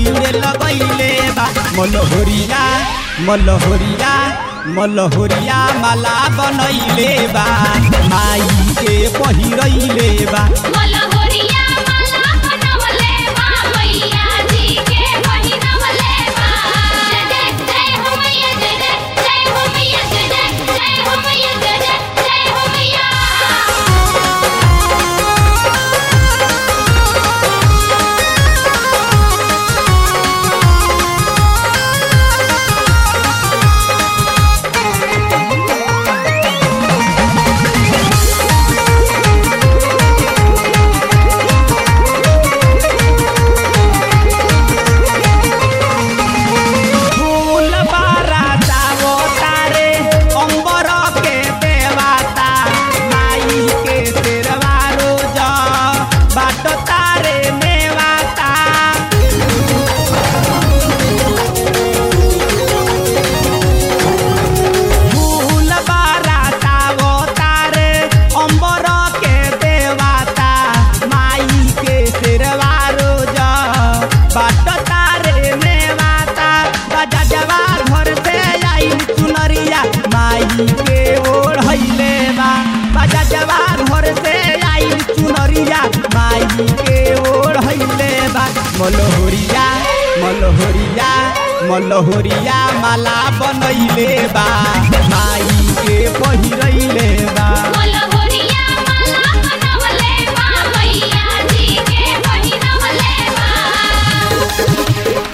भीड़ लगैले बा मलहोरिया मलहोरिया मलहोरिया माला बनैले बा माई के पहिरैले बा मलहोरिया माला बनवले बा मैया जी के पहिरवले बा जय जय जय हो मैया जय जय जय हो मैया जय जय जय हो मैया जय जय जय हो मैया फूल बाराता वो तारे अंबर के देवाता माई के तेरवा रोज बाट तारे मेवाता फूल बाराता वो तारे अंबर के देवाता माई के तेरवा रोज बाट तारे मेवाता बजा जवा घर से आई चुनरिया माई के ओढ़ैले बा बजा जवा घर से आई चुनरिया माई के ओढ़ैले बा मलहोरिया मलहोरिया मलहोरिया माला बनैले बा माई के पहिरैले बा मलहोरिया माला बनवले बा मैया जी के पहिरवले बा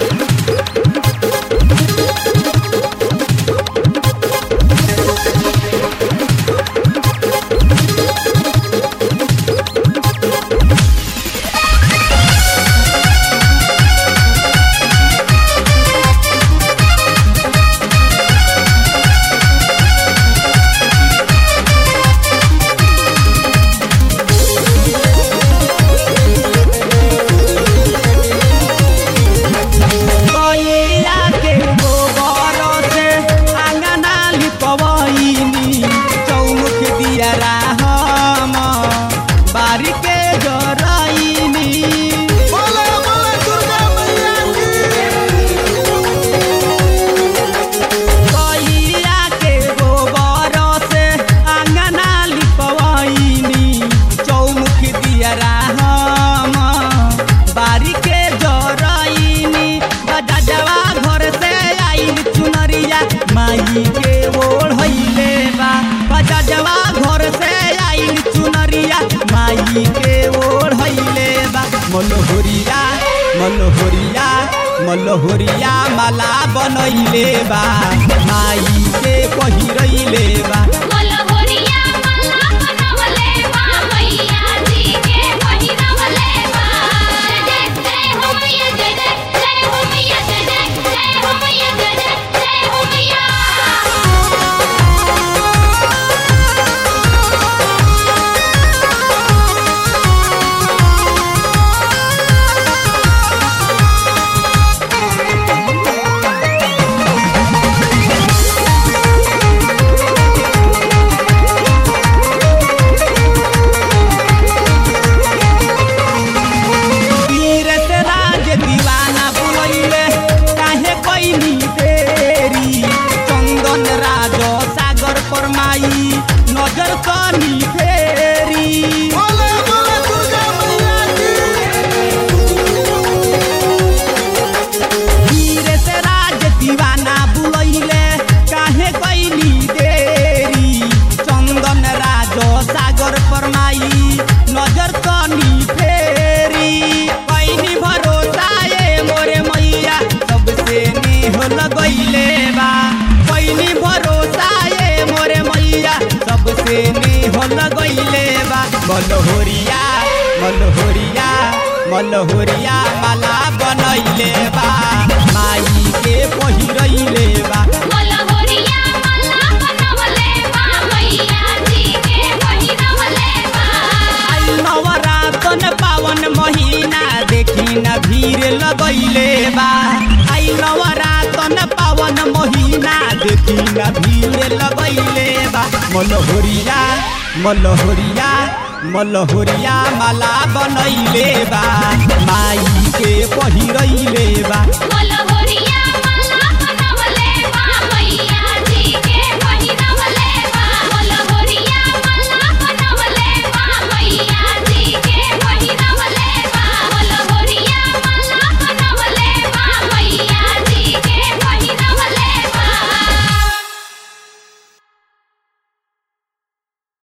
गैया के गोबर से आंगना लिपवैनी चौमुख दिया राम बारी के जरैनी गैया के गोबर से आंगना लिपवैनी चौमुख दिया राम बारी के जरैनी बजा जवा घर से आइल चुनरिया माई के ओढ़ैले बा बजा जवा घर से आइल चुनरिया माई के ओढ़ैले बा मलहोरिया मलहोरिया मलहोरिया माला बनैले बा माई के पहिरैले बा मलहोरिया माला बनवले बा मैया जी के पहिरवले बा जय जय जय हो मैया जय जय जय हो मैया जय जय जय हो मैया जय जय जय हो मैया तीरथ राज दीवाना बुलैले काहे कैनी देरी चंदन राज सागर पर माई नजर कनी फेरी तीरथ राज दीवाना बुलैले काहे कैनी देरी चंदन राज सागर पर माई नजर कनी फेरी कैनी भरोसा ए मोरे मैया सबसे नेह लगैले बा कैनी भरोसा ए मोरे मैया सबसे नेह लगैले बा मलहोरिया मलहोरिया मलहोरिया माला बनैले बा माई के पहिरैले बा मलहोरिया माला बनवले बा मैया जी के पहिरवले बा आई नवरातन पावन महीना देखी न भीड़ लगैले बा आई नवरातन पावन महीना देखी न भीड़ लगैले बा मलहोरिया मलहोरिया मलहोरिया माला बनैले बा माई के के पहिरैले बा